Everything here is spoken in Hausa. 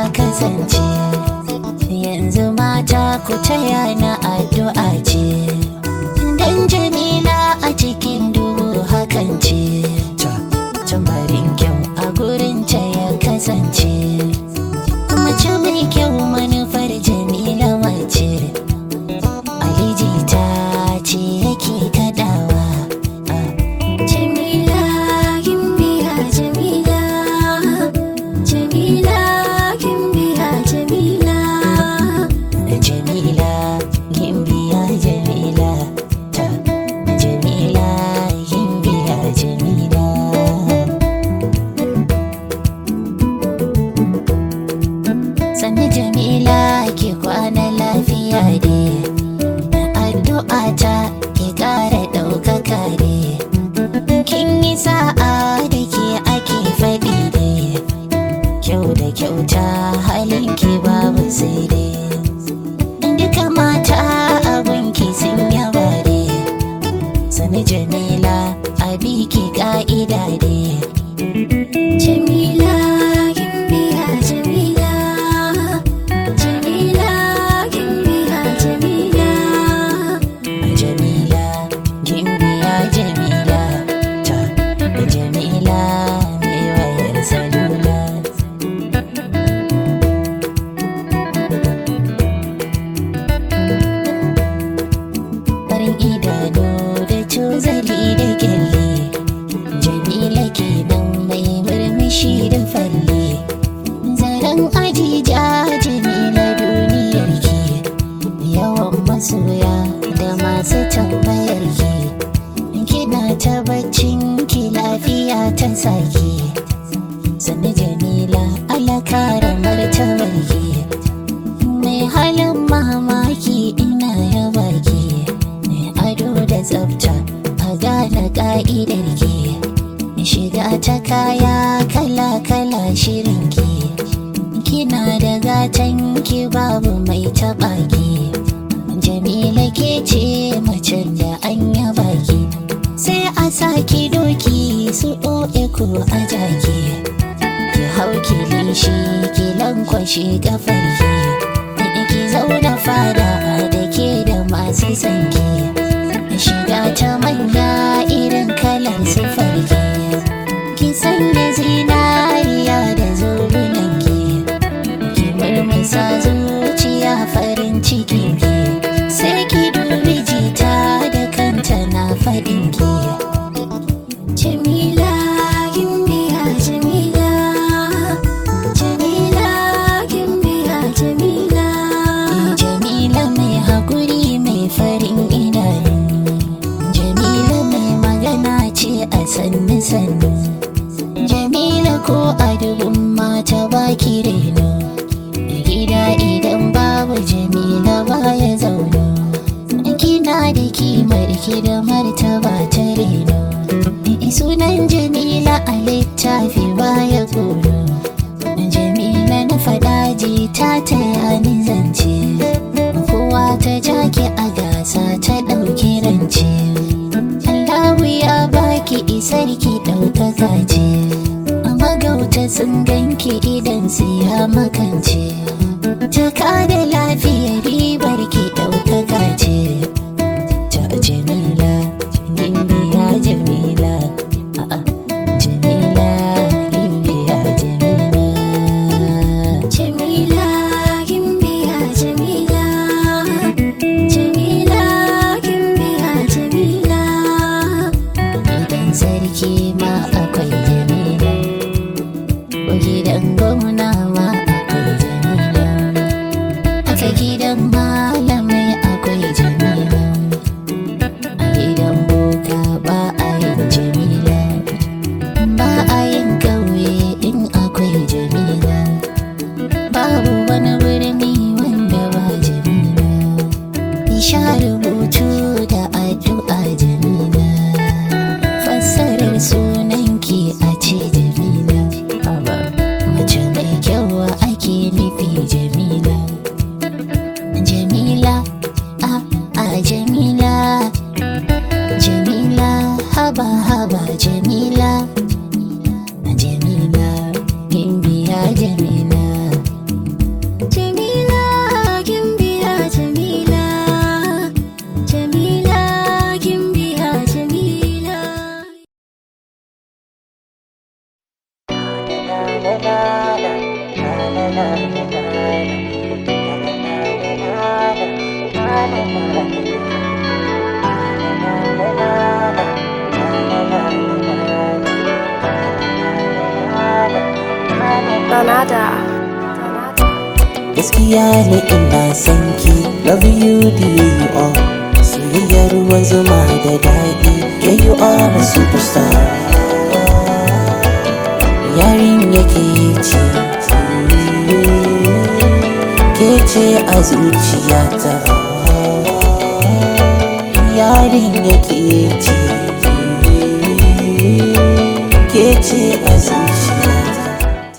kasance yanzu mata ku taya na addu'a ce dan jamila a cikin duhu hakan ce tambarin kyau a gurin ta ya kasance mace mai kyau manufar jamila mace aliji ta ce yake kadawa Jamila Gimbiya Jamila Jamila Gimbiya Jamila jamila gimbiya jamila ta jamila gimbiya jamila sannu jamila ke kwana lafiya ne addu'a ta ke ƙara ɗaukaka ne kin yi sa'a da ke ake faɗi ne kyau da kyauta halinki babu sai dai duka mata abunki sun yaba ne sani jamila a biki ka'ida ne Jamila Gimbiya Jamila Jamila Gimbiya Jamila jamila gimbiya jamila ta jamila mai wayar salula farin idanu da cozali da kyalle jamila kenan mai murmushi da falle zaren ajija jamila duniyar ki yawan masoya da masu tambayar ki kina ta baccin ki lafiya ta saki sani jamila alakara martabar ki mai halin mamaki ina yaba ki mai ado da tsafta a gane ka'idar ki shiga ta kaya kala-kala shirin ki kina da gatan ki babu mai taɓa ki jamila ke ce macen da an yaba ki sai a saki doki su ɗo'e ko a jaki ki hau ki lishi ki lankwashe kafar ki ki zauna fada da ke da masu sanki shiga ta manya irin kalar sufar ki ki sanya zinariya da zobunan ki ki murmusa zuciya farin cikin ki sai ki dubi jita da kanta na faɗin ki Jamila Gimbiya Jamila Jamila Gimbiya Jamila Jamila mai haƙuri mai farin idanu Jamila mai magana ce a sannu sannu Jamila ko a dubun mata baki reno Gida idan babu Jamila baya zaune Kina da kimar ki da martaba ta reno Sunan Jamila a littafi baya koro Jamila na faɗa ji ta taya ni zance Kowa ta jaki a gasa ta ɗauki rance Allahu ya baki isar ki ɗaukaka ce Magauta sun ganki idan su ya makance Jaka da lafiya ribar ki ɗaukaka ce Ta Jamila, Gimbiya Jamila A'a, Jamila, Gimbiya Jamila Jamila Gimbiya Jamila Jamila Gimbiya Jamila Gidan sarki ma akwai jamila ko gidan gwamna ma akwai jamila gaskiya ne ina son ki love you the way you are soyayyar ruwan zuma da daɗi yeah you are a superstar yarin yake ce ke ce a zuciyata yarin yake ce ke ce a zuciyata